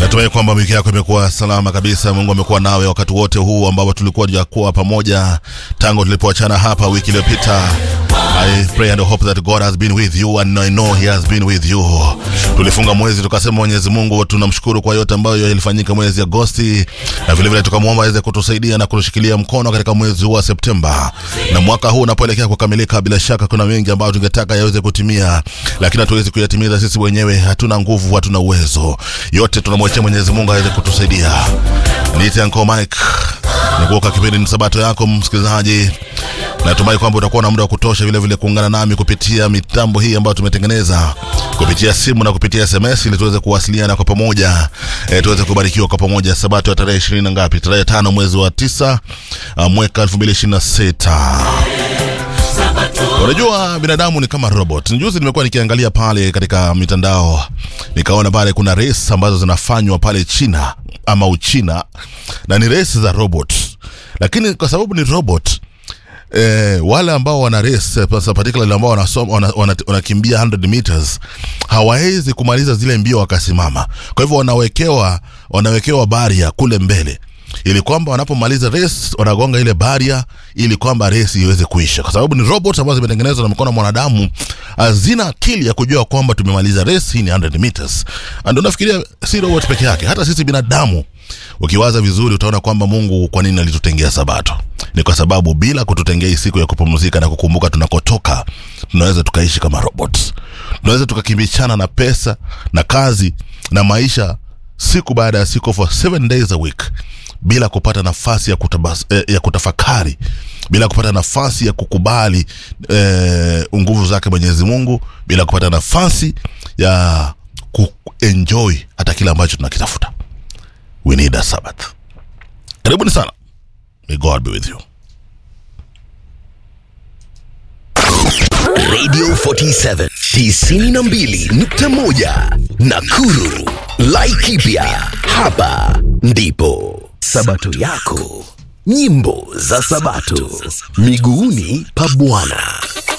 Natumai kwamba wiki yako imekuwa salama kabisa. Mungu amekuwa nawe wakati wote huu ambao tulikuwa tujakuwa pamoja tangu tulipoachana hapa wiki iliyopita. I pray and hope that God has been with you and I know he has been with you. Tulifunga mwezi tukasema, Mwenyezi Mungu tunamshukuru kwa yote ambayo yalifanyika mwezi Agosti, na vile vile tukamwomba aweze kutusaidia na kutushikilia mkono katika mwezi huu wa Septemba, na mwaka huu unapoelekea kukamilika, bila shaka kuna mengi ambayo tungetaka yaweze kutimia, lakini hatuwezi kuyatimiza sisi wenyewe. Hatuna nguvu, hatuna uwezo, yote tunamwachia Mwenyezi Mungu aweze kutusaidia. Niite Uncle Mike nikuoka kipindi ni sabato yako msikilizaji. Natumai kwamba utakuwa na muda wa kutosha vile vile kuungana nami kupitia mitambo hii ambayo tumetengeneza kupitia simu na kupitia SMS ili tuweze kuwasiliana kwa pamoja e, tuweze kubarikiwa kwa pamoja. Sabato ya tarehe ishirini na ngapi? Tarehe tano mwezi wa tisa uh, mwaka elfu mbili ishirini na sita. Unajua binadamu ni kama robot. Juzi nimekuwa nikiangalia pale katika mitandao nikaona pale kuna race ambazo zinafanywa pale China ama Uchina na ni race za robot, lakini kwa sababu ni robot eh, wale ambao wana race particularly ambao wanasoma wanakimbia wana, wana 100 meters hawawezi kumaliza zile mbio wakasimama. Kwa hivyo wanawekewa wanawekewa baria kule mbele ili kwamba wanapomaliza race wanagonga ile baria ili kwamba race iweze kuisha, kwa sababu ni robot ambazo zimetengenezwa na mkono wa mwanadamu, hazina akili ya kujua kwamba tumemaliza race hii ni 100 meters. Ndio nafikiria si robot peke yake, hata sisi binadamu ukiwaza vizuri utaona kwamba Mungu kwa nini alitutengea Sabato? Ni kwa sababu bila kututengea hii siku ya kupumzika na kukumbuka tunakotoka, tunaweza tukaishi kama robots, tunaweza tukakimbishana na pesa na kazi na maisha siku baada ya siku for seven days a week bila kupata nafasi ya, kutabas, eh, ya kutafakari bila kupata nafasi ya kukubali eh, nguvu zake Mwenyezi Mungu bila kupata nafasi ya kuenjoy hata kile ambacho tunakitafuta. We need a Sabbath. Karibuni sana. May God be with you. Radio 47 92.1 Nakuru. Laikipia. Hapa ndipo Sabato yako. Nyimbo za Sabato. Miguuni pa Bwana.